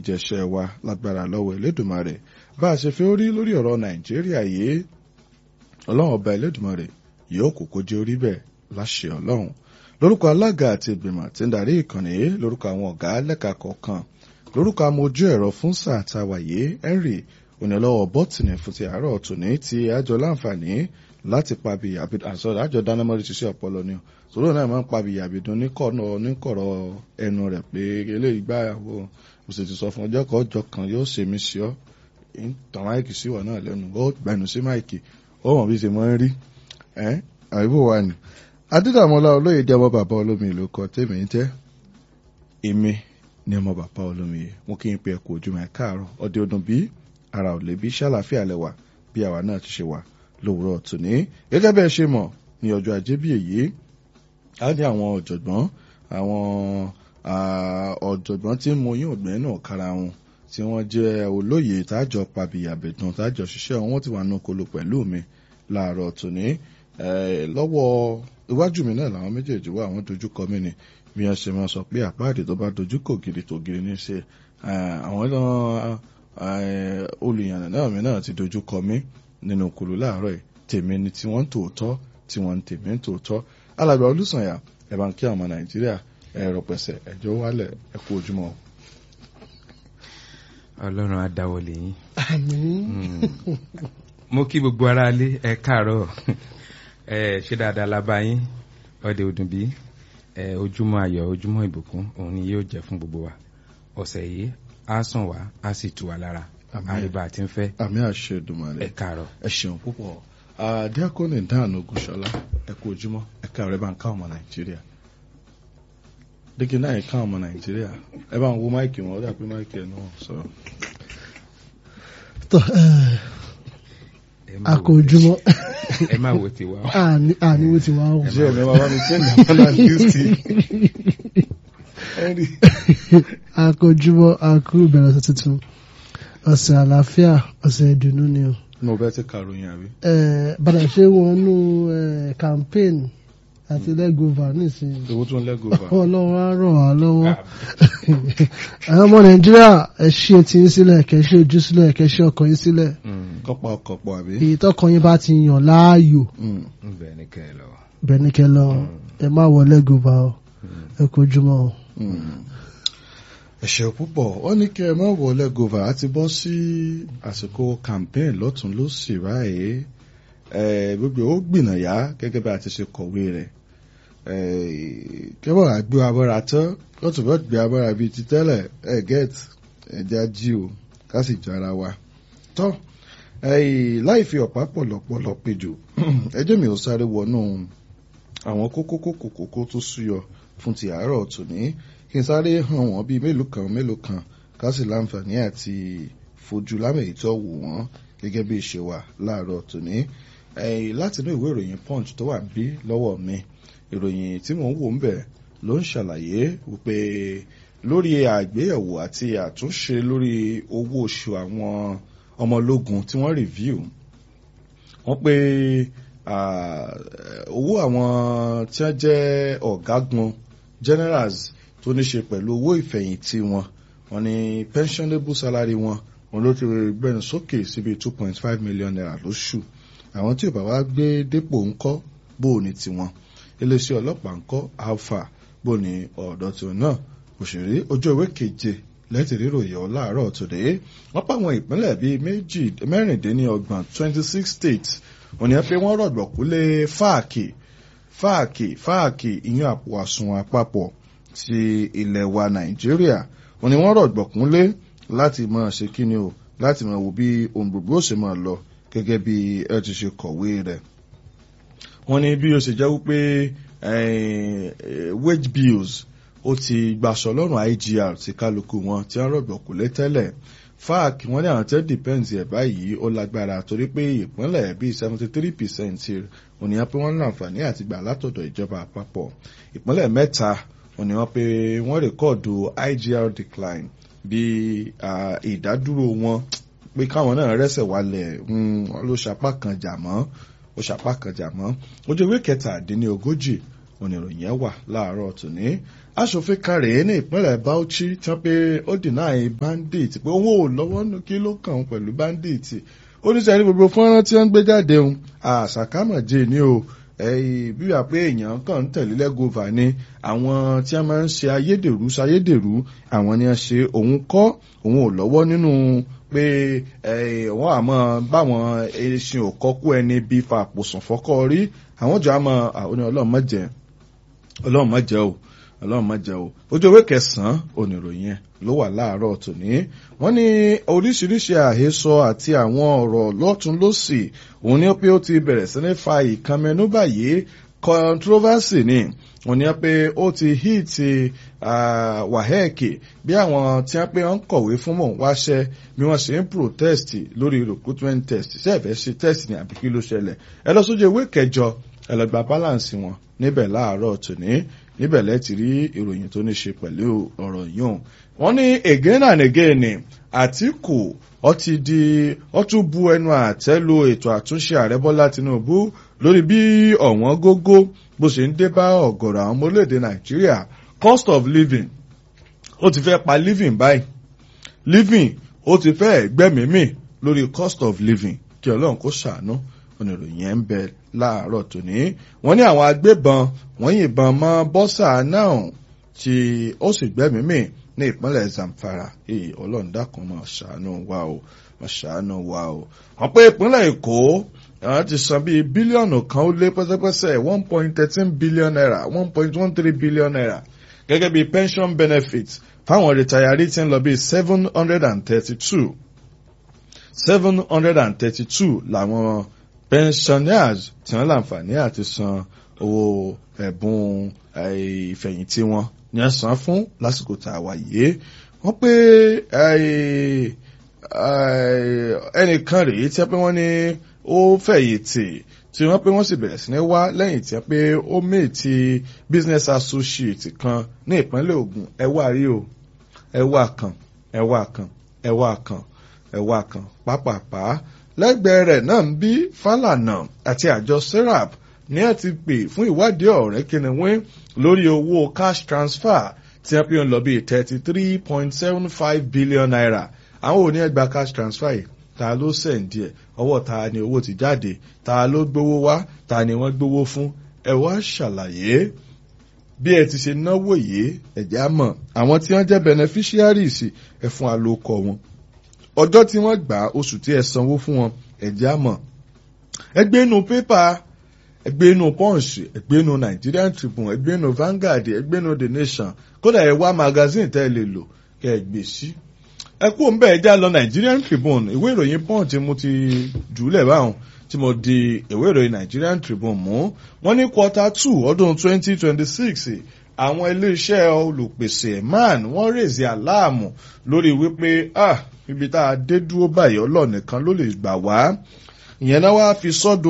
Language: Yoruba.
jẹ̀ṣẹ̀ wa lágbára lọ́wọ́ Elédùmarè bá a ṣe fẹ́ orí lórí ọ̀rọ̀ Nàìjíríà yìí ọlọ́run ọba Elédùmarè yóò kókó jẹ́ orí bẹ́ẹ̀ láṣẹ ọlọ́run lórúkọ alága àti ìgbìmọ̀ tí ń darí ìkànnì yìí lórúkọ àwọn ọ̀gá lẹ́ka kọ̀ọ̀kan lórúkọ amójú ẹ̀rọ fún sáà táwa yìí Henry onílọ́wọ́ bọ́tìnì fún ti àárọ̀ tòní tí àjọ láǹfààní láti pabi àsọdọ̀ àjọ dánimọ́rí ti ṣe ọpọlọ ni sòrò náà máa ń pabi àbìdún níkọ̀rọ̀ ẹnu rẹ̀ pé eléyìí gbáyàwó mo sì ti sọ fún ọjọ́ kan ọjọ́ kan yóò ṣe mí sí ọ́ tàn máìkì sí wà náà lẹ́nu ó gbẹnu sí máìkì ó mọ̀ bí ṣe mọ́ ń rí ẹ́ àìbò wa ni adídàmọ́lá olóyè dé ọmọ bàbá olómi ìlú kan tèmi ń jẹ́ èmi ní ọmọ bàbá olómi yìí mo kí n pe ẹ̀kọ́ ojúmọ́ ẹ̀ káàárọ̀ ọdẹ ọdún bíi ara ò lè bí ṣàlàfíà lẹ́wà bí àwa náà ti ṣe wà lówùúrọ̀ tòní gẹ́gẹ́ bẹ́ẹ̀ ṣe mọ̀ ní ọjọ́ ajé bí èyí á ní àwọn ọ̀jọ̀gbọ́n àwọn ọ̀jọ̀gbọ́n tí mo yín ògbẹ́ náà kára wọn tí wọ́n jẹ́ olóyè tájọ pàbíyàbẹ̀dùn tájọ ṣiṣẹ́ wọn ti wà nù kolo pẹ̀lú mi láàárọ̀ tòní lọ́wọ́ iwájú mi náà làwọn méjèèjì wà àwọn dojúkọ mi ni bí wọ́n ṣe máa sọ pé àpáàdé tó bá dojúkọ gidi tó gidi ní ṣe àwọn náà olùyànnà náà mi náà ti dojú kọ mí nínú kùlù láàárọ̀ yìí tèmi ni tí wọ́n ń tòótọ́ tí wọ́n ń tèmi ń tòótọ́ alàgbà olùsànyà ẹ bá ń kí àwọn nàìjíríà ẹ̀rọ pẹ̀sẹ̀ ẹ̀jọ́ wálẹ̀ ẹ kú ojúmọ́. ọlọ́run á dáwọ́lé yín. àmín. mo kí gbogbo ara lé ẹ káàárọ̀ ẹ ṣe dáadáa la bá yín ọdẹ ọdún bí ojúmọ́ ayọ̀ ojúmọ́ ìbùkún òun ni yóò jẹ́ fún gbogbo wa ọ̀sẹ̀ yìí á sàn wá á sì tù wá lára àríbá àti ń fẹ́. àmì àṣẹ Èdùmàrè ẹ káàárọ̀. ẹ ṣeun púpọ̀ diakoni dan ogunṣọlá ẹ kú ojúmọ́ ẹ káàárọ̀ ẹ bá ń ká ọmọ nàìjíríà dígí náà ẹ ká ọmọ nàìjíríà ẹ bá ń wo máìkì wọn ó dà pé máìkì ẹ náà sọ̀rọ̀. tọ àkójúmọ́ ẹ má wo tiwa o. àní wo tiwa o. ṣé ẹ̀mí wa bá mi ṣe ní ọmọ nàìjíríà àkójúmọ́ àkú ìbẹ̀rẹ̀ ọ̀sẹ̀ tuntun ọ̀sẹ̀ àlàáfíà ọ̀sẹ̀ ìdùnnú ni o. mo bẹ ti kàròyìn àbí. bàdà ṣe wọnú campaign àti lẹ́gọ̀ọ́fà nísìnyí. owó tó ń lẹ́gọ̀ọ́fà. ọlọ́run á ràn wá lọ́wọ́. àwọn ọmọ nàìjíríà ẹ ṣí etí yín sílẹ̀ kẹ́ ṣí ojú sílẹ̀ kẹ́ ṣí ọkàn yín sílẹ̀. kọ́pọ̀ ọkọ̀ pọ̀ àbí. èyí tọkàn yín bá ti yàn láàyò. bẹ́ẹ̀ ni kẹ́ ẹ lọ. bẹ́ẹ̀ ni kẹ́ ẹ lọ ẹ má wọ lẹ́gọ̀ọ́fà o ẹ kojúmọ́ o ẹ̀ṣẹ̀ púpọ̀ wọ́n ní kí ẹ má wọlé gova á ti bọ́ sí àsìkò campaign lọ́tún ló sì báyìí gbogbo ó gbìnàyà gẹ́gẹ́ bí a ti ṣe kọ̀wé rẹ̀ kẹ́bọ̀ àgbé abọ́ra tán lọ́tún bọ́ gbé abọ́ra bíi ti tẹ́lẹ̀ ẹ̀ get ẹ̀já jí o ká sì jọ ara wa tọ́ láì fi ọ̀pá pọ̀lọpọ̀lọ péjò ẹjẹ́ mi ò sáré wọnú àwọn kókó kókó kókó tó súyọ fún ti àárọ̀ tòní kí n sáré hàn wọ́n bíi mélòó kan mélòó kan ká sì láǹfààní àti fojú lámẹ̀yìí tó wù wọ́n gẹ́gẹ́ bí ìṣe wà láàárọ̀ tòní. látinú ìwé ìròyìn punch tó wà bí lọ́wọ́ mi ìròyìn tí mò ń wò ń bẹ̀ ló ń ṣàlàyé wípé lórí àgbéyẹ̀wò àti àtúnṣe lórí owó oṣù àwọn ọmọlógun tí wọ́n review wọ́n pé owó àwọn tí wọ́n jẹ́ ọ̀gágun generals tó ní ṣe pẹ̀lú owó ìfẹ̀yìntì wọn wọ́n ní pensionable salary wọn wọn ló ti gbẹ̀rún sókè síbi two point five million naira lóṣù àwọn tí ò bá wá gbé dépò ńkọ́ bó o ní tiwọn iléeṣẹ́ ọlọ́pàá ńkọ́ alpha bó ní ọ̀dọ́ tiwọn náà òṣèré ojú ewé keje lẹ́tì ríròyìn ọ̀ láàárọ̀ tòde wọ́n pa àwọn ìpínlẹ̀ bíi méjì mẹ́rìndínlọ́gbọ̀n twenty six states wọ́n ní pé wọ́n rọ̀gbọ̀kú lé fáàkì fáàkì fáàkì ìyún àpò àsùnwọ̀n àpapọ̀ ti ilẹ̀ wa nàìjíríà wọ́n ní wọ́n rọ̀gbọ̀kún lé láti máa ṣe kíni o láti máa wò bí ohun gbogbo ó ṣe máa lọ gẹ́gẹ́ bí ẹ ti ṣe kọ̀wé rẹ̀ wọ́n ní bí ó ṣe jẹ́ wípé wage bills ó ti gbaṣọ lọ́rùn IGR ti kálukú wọn tí wọ́n rọ̀gbọ̀kún lé tẹ́lẹ̀ fac wọ́n ní àwọn tẹ́ depends ẹ̀ báyìí ó lágbára torí pé ìpínlẹ̀ bíi seventy three percent ònìyàn pé wọ́n ní àǹfààní àti gbà látọ̀dọ̀ ìjọba àpapọ̀ ìpínlẹ̀ mẹ́ta ònìyàn pé wọ́n rèkọ́ọ̀dù IGR decline bí ìdádúró wọn pé káwọn náà rẹ́sẹ̀ wálẹ̀ wọn ló ṣapá kan jà mọ́ ó ṣapá kan jà mọ́ ojú ìwé kẹtàdínlógójì oníròyìn ẹ̀ wà láàárọ̀ tòní aṣòfin kan rèé ní ìpínlẹ̀ Bauchi tí wọ́n pé ó deny bandit pé òun ò lọ́wọ́ nù kí ló kàn án pẹ̀lú bandit oníṣẹ́ ní gbogbo fọ́nrán tí wọ́n ń gbé jáde òun àṣàkámọ̀jẹ ni o bí wà pé èèyàn kàn ń tẹ̀lé lẹ́gọ́fà ni àwọn tí wọ́n máa ń ṣe ayédèrú ṣayédèrú àwọn ni wọ́n ṣe òun kọ́ òun ò lọ́wọ́ nínú pé wọ́n àmọ́ báwọn eṣin ò kọ́kú ẹni bí fa àpòsàn fọ́kọ́ rí àwọn jọ àmọ́ àwọn ọlọ́run mọ̀jẹ̀ ọlọ́run mọ̀jẹ̀ o ọlọ́run mọ̀jẹ̀ o ojú ewé kẹsàn-án oníròyìn ẹ̀ ló wà láàárọ̀ tòní wọ́n ní oríṣiríṣi àhesọ àti àwọn ọ̀rọ̀ lọ́tún lọ́sì òun ni pé ó ti bẹ̀rẹ̀ sí ní fa ìkànnmẹ́nú báyìí controversy ni wọ́n ní pé ó ti hit waheki bí àwọn tí wọ́n pé wọ́n kọ̀wé fún mọ̀ wáṣẹ́ bí wọ́n ṣe ń protest lórí recruitment test ṣé ẹ̀fẹ́ ṣe test ní àbí kí ló ṣẹlẹ̀ ẹ lọ sójú ewé kẹjọ ẹ lọ gba balance wọn níbẹ̀ láàárọ̀ tòní níbẹ̀ lẹ́tì rí ìròyìn tó ní ṣe pẹ̀lú ọ̀rọ̀ yìí wọ́n ní again and again ni Àtíkù ó ti di ó tún bu ẹnu àtẹ́ lu ètò àtúnṣe ààrẹ Bọ́lá Tinubu lórí bí ọ̀wọ́n gógó bó ṣe ń dé bá ọ̀gọ̀rọ̀ àwọn ọmọ orílẹ̀-èdè Nàìjíríà cost of living ó ti fẹ́ pa living báyìí living ó ti fẹ́ gbẹ́mìímì lórí cost of living kí Ọlọ́run kó ṣàánú oníròyìn ẹ̀ ń bẹ láàárọ̀ tòní wọ́n ní àwọn agbébọn wọ́n yìnbọn mọ́ bọ́sà náà tí ó sì gbẹ́mìímì ní ìpínlẹ̀ Zamfara èyí Ọlọ́run dákun máa ṣàánú wa o máa ṣàánú wa o wọ́n pé ìpínlẹ̀ Èkó àwọn ti san bíi bílíọ̀nù kan ó lé pẹ́sẹ́pẹ́sẹ́ one point thirteen billion naira one point one three billion naira gẹ́gẹ́ bíi pension benefits fáwọn retired tí ń lọ bíi seven hundred and thirty-two seven hundred and thirty-two làwọn pensioners tí wọ́n láǹfààní àti san owó ẹ̀bùn ìfẹ̀yìntì wọn ní wọ́n san fún lásìkò tá a wà yìí wọ́n pé ẹnìkan rèé tí wọ́n pé wọ́n ní ó fẹ̀yìntì tí wọ́n pé wọ́n sì bẹ̀rẹ̀ sí ní wá lẹ́yìn tí wọ́n pé ó méètì business associate kan ní ìpínlẹ̀ Ògùn ẹ wá rí o ẹ wá kan ẹ wá kan ẹ wá kan ẹ wá kan pápápá lẹ́gbẹ̀ẹ́ rẹ̀ náà ń bí Fálànà àti àjọ serap ní ẹ ti pè fún ìwádìí ọ̀rẹ́ kìnìún lórí owó cash transfer tí wọ́n pè ń lọ bí thirty three point seven five billion naira àwọn ò ní ẹgbàá cash transfer yìí ta ló sẹ̀ǹdì ẹ̀ ọwọ́ ta ni owó ti jáde ta ló gbowó wá ta ni wọ́n gbowó fún ẹ wá ṣàlàyé bí ẹ ti ṣe náwó yìí ẹ̀jẹ̀ á mọ̀ àwọn tí wọ́n jẹ́ beneficiaries ẹ fún alókọ̀ wọn ọjọ́ tí wọ́n gbà oṣù tí ẹ sanwó fún wọn ẹ̀jẹ̀ á mọ̀ ẹgbẹ́ inú pépà ẹgbẹ́ inú punch ẹgbẹ́ inú Nigerian Tribune ẹgbẹ́ inú Vanguard ẹgbẹ́ inú The Nation kódà ẹ wá magazine tẹ́ ẹ lè lò kẹ́ ẹ gbé sí ẹ kú ń bẹ́ẹ̀ já lọ Nigerian Tribune ìwé ìròyìn punch mo ti jùlẹ̀ báwọn tí mo di ìwé ìròyìn Nigerian Tribune mú wọ́n ní quarter two ọdún twenty twenty six àwọn iléeṣẹ́ olùpèsè man wọ́n rèézì aláàmù lórí wípé ah ibi tá a dé dúró báyìí ọlọ́ọ̀nìkan ló lè gbà wá ìyẹn náà wá fi sọ́dọ̀